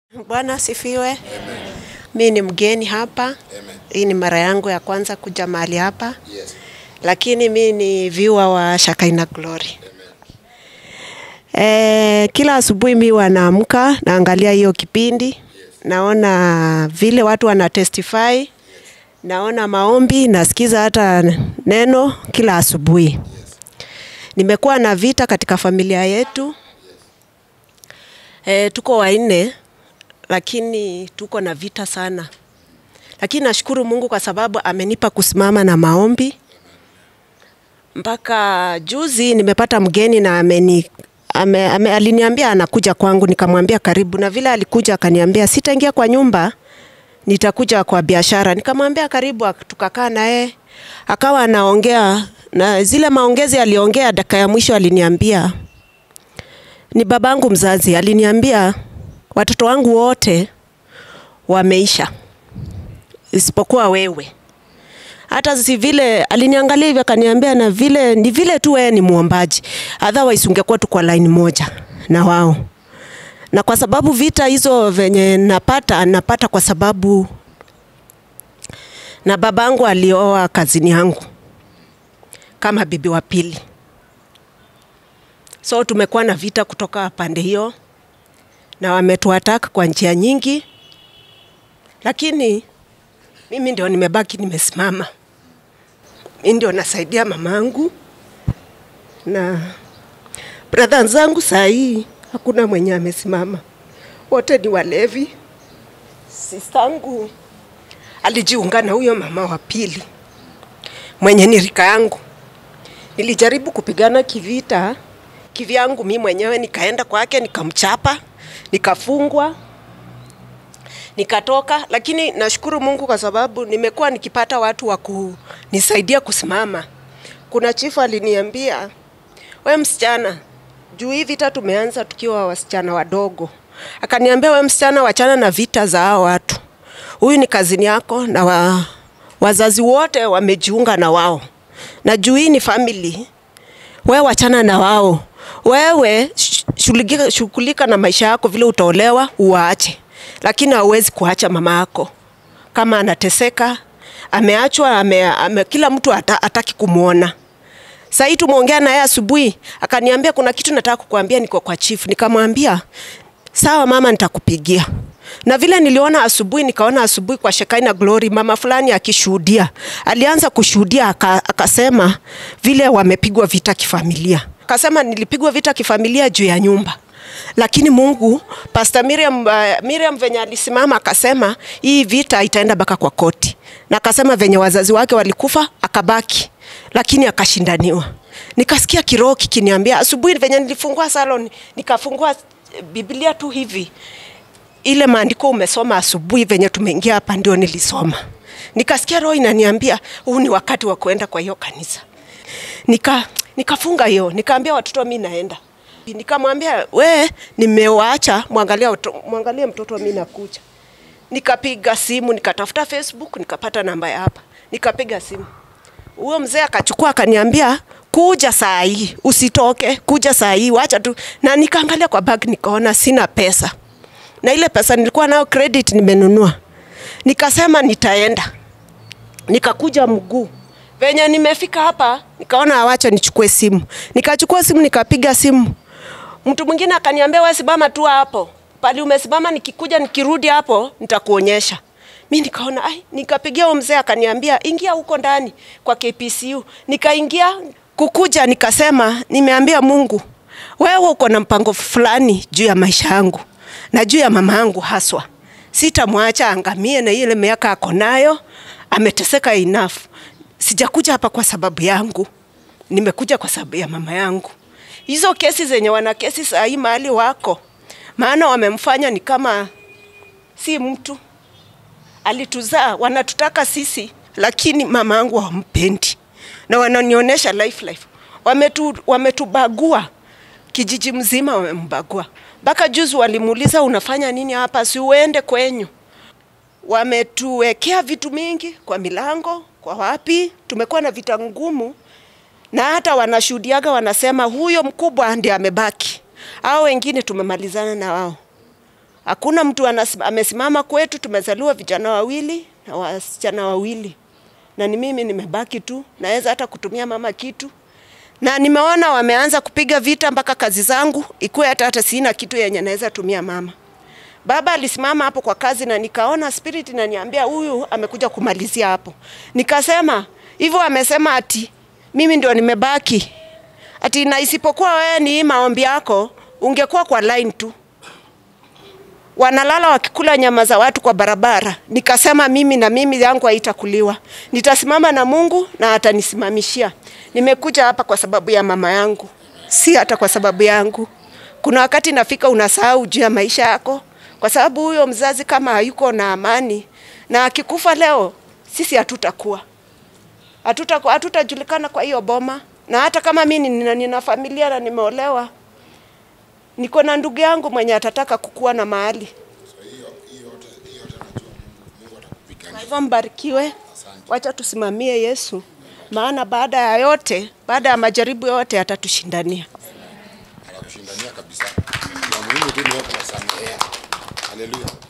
Bwana asifiwe. Mi ni mgeni hapa. Hii ni mara yangu ya kwanza kuja mahali hapa, Yes. lakini mi ni viewer wa Shakaina Glory. E, kila asubuhi mi wanaamka naangalia hiyo kipindi, naona vile watu wana testify, naona maombi, nasikiza hata neno kila asubuhi. Nimekuwa na vita katika familia yetu. E, tuko wanne lakini tuko na vita sana, lakini nashukuru Mungu kwa sababu amenipa kusimama na maombi. Mpaka juzi nimepata mgeni na ameni ame, ame, aliniambia anakuja kwangu, nikamwambia karibu, na vile alikuja akaniambia sitaingia kwa nyumba, nitakuja kwa biashara. Nikamwambia karibu, ak- tukakaa naye akawa anaongea na zile maongezi aliongea, dakika ya mwisho aliniambia ni babangu mzazi aliniambia watoto wangu wote wameisha isipokuwa wewe. Hata si vile aliniangalia hivyo akaniambia, na vile ni vile tu wewe ni muombaji, otherwise ungekuwa tu kwa line moja na wao. Na kwa sababu vita hizo venye napata napata kwa sababu na babangu alioa kazini yangu kama bibi wa pili, so tumekuwa na vita kutoka pande hiyo na wametuataka kwa njia nyingi, lakini mimi ndio nimebaki nimesimama. Mimi ndio nasaidia mamangu na brother zangu. Saa hii hakuna mwenye amesimama, wote ni walevi. Sistangu alijiunga na huyo mama wa pili mwenye ni rika yangu. Nilijaribu kupigana kivita kivyangu mi mwenyewe, nikaenda kwake nikamchapa, nikafungwa, nikatoka. Lakini nashukuru Mungu kwa sababu nimekuwa nikipata watu wa kunisaidia kusimama. Kuna chifu aliniambia, we msichana, juu hii vita tumeanza tukiwa wasichana wadogo, akaniambia we msichana, wachana na vita za hao watu, huyu ni kazini yako na wa, wazazi wote wamejiunga na wao, na juu hii ni family wewe wachana na wao, wewe sh- shughulika shughulika na maisha yako, vile utaolewa uwaache, lakini hauwezi kuacha mama yako kama anateseka, ameachwa, ame, ame, kila mtu ata, ataki kumwona. Sasa hii tumeongea naye asubuhi, akaniambia kuna kitu nataka kukuambia, niko kwa chief. Nikamwambia sawa mama, nitakupigia. Na vile niliona asubuhi, nikaona asubuhi kwa Shekaina Glory mama fulani akishuhudia, alianza kushuhudia aka, akasema vile wamepigwa vita kifamilia. Akasema nilipigwa vita kifamilia juu ya nyumba lakini Mungu, Pastor Miriam, uh, Miriam venye alisimama akasema hii vita itaenda mpaka kwa koti, na akasema venye wazazi wake walikufa akabaki, lakini akashindaniwa. Nikasikia kiroho kikiniambia asubuhi venye nilifungua salon, nikafungua eh, Biblia tu hivi ile maandiko umesoma asubuhi venye tumeingia hapa ndio nilisoma, nikasikia roho inaniambia huu ni wakati wa kuenda kwa hiyo kanisa. Nika nikafunga hiyo, nikaambia watoto mi naenda, nikamwambia we, nimewaacha mwangalie, watoto- mwangalie mtoto mi nakuja. Nikapiga simu, nikatafuta Facebook, nikapata namba ya hapa, nikapiga simu huyo mzee akachukua akaniambia kuja saa hii, usitoke, kuja saa hii, wacha tu. Na nikaangalia kwa bag nikaona sina pesa, na ile pesa nilikuwa nayo credit nimenunua, nikasema nitaenda, nikakuja mguu. Venye nimefika hapa nikaona awacha nichukue simu, nikachukua simu nikapiga simu. Mtu mwingine akaniambia wewe simama tu hapo pali umesimama, nikikuja nikirudi hapo nitakuonyesha. Mi nikaona ai, nikapigia huyo mzee akaniambia ingia huko ndani kwa KPCU. Nikaingia kukuja, nikasema nimeambia Mungu, wewe uko na mpango fulani juu ya maisha yangu na juu ya mama yangu haswa. Sitamwacha angamie na ile miaka ako nayo, ameteseka enough. Sijakuja hapa kwa sababu yangu, nimekuja kwa sababu ya mama yangu. Hizo kesi zenye wana kesi saa hii mahali wako, maana wamemfanya ni kama si mtu alituzaa, wanatutaka sisi, lakini mama yangu hawampendi na wananionyesha life life. Wametu, wametubagua kijiji mzima, wamembagua mpaka juzi walimuuliza unafanya nini hapa, si uende kwenyu. Wametuwekea vitu mingi kwa milango, kwa wapi. Tumekuwa na vita ngumu, na hata wanashuhudiaga wanasema huyo mkubwa ndiye amebaki, hao wengine tumemalizana na wao. Hakuna mtu anas- amesimama kwetu. Tumezaliwa vijana wawili na wasichana wawili, na ni mimi nimebaki tu, naweza hata kutumia mama kitu, na nimeona wameanza kupiga vita mpaka kazi zangu ikuwe hata hata sina kitu yenye naweza tumia mama. Baba alisimama hapo kwa kazi na nikaona spirit inaniambia huyu amekuja kumalizia hapo. Nikasema hivyo, amesema ati mimi ndio nimebaki, ati na isipokuwa wewe ni hii maombi yako, ungekuwa kwa line tu wanalala wakikula nyama za watu kwa barabara. Nikasema mimi na mimi yangu haitakuliwa, nitasimama na Mungu na atanisimamishia. Nimekuja hapa kwa sababu ya mama yangu, si hata kwa sababu yangu. Kuna wakati nafika unasahau juu ya maisha yako, kwa sababu huyo mzazi kama hayuko na amani na akikufa leo, sisi hatutakuwa hatuta hatutajulikana kwa hiyo boma. Na hata kama mimi nina, nina familia na nimeolewa, niko na ndugu yangu mwenye atataka kukuwa na mahali. Kwa hivyo mbarikiwe, wacha tusimamie Yesu, maana baada ya yote, baada ya majaribu yote atatushindania. anakushindania kabisa. Na muhimu tu ni wewe kuwasamehea. Haleluya.